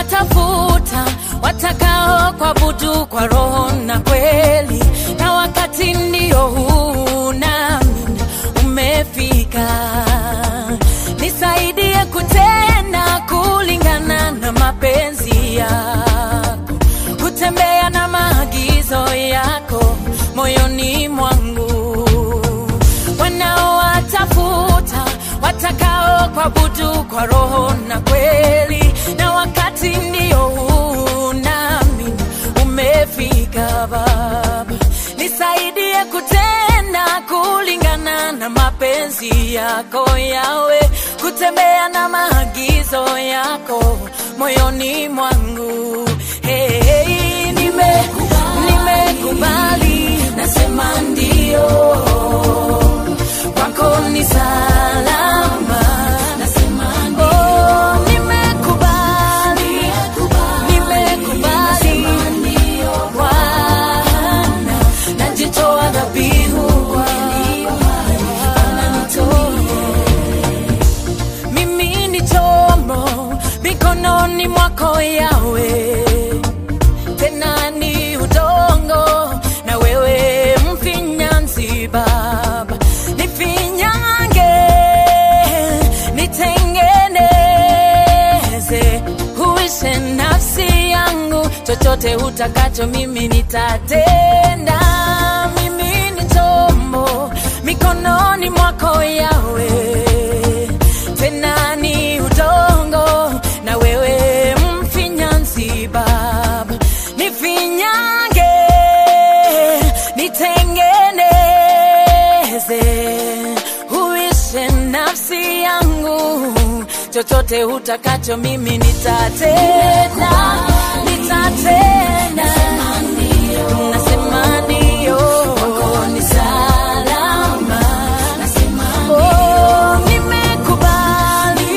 Wanawatafuta watakao kuabudu kwa roho na kweli, na wakati ndio huu nami umefika. Nisaidie kutenda kulingana na mapenzi yako, kutembea na maagizo yako moyoni mwangu. Wanaowatafuta watakao kuabudu kwa roho na kweli, na wakati ndio huu nami umefika. Baba, nisaidie kutenda kulingana na mapenzi yako yawe, kutembea na maagizo yako moyoni mwangu. Hey, hey, nime nimekubali, nasema ndio kwako ni salama. Oh, nimekubali, nimekubali Bwana, najitoa dhabihu mimi ni chombo mikononi mwako Yawe, tena ni udongo na wewe mfinyanzi Baba, nifinyange, nitengeneze, huishe nafsi yangu, chochote utakacho mimi nitatenda. Mimi ni chombo mikononi mwako Yawe, tena ni udongo na wewe mfinyanzi Baba, nifinyange, nitengeneze, huishe nafsi yangu, chochote utakacho mimi nitatenda, nitatenda, nasema ndio, ni salama, oh, nimekubali,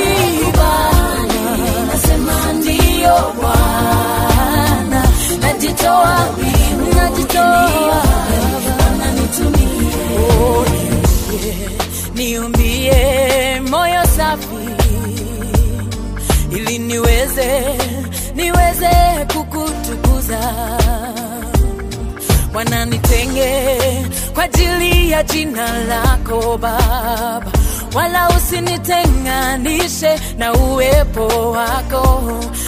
nasema ndio Bwana, najitoa, najitoa, Oh, niumbie moyo safi ili niweze niweze kukutukuza Bwana, nitenge kwa ajili ya jina lako Baba, wala usinitenganishe na uwepo wako.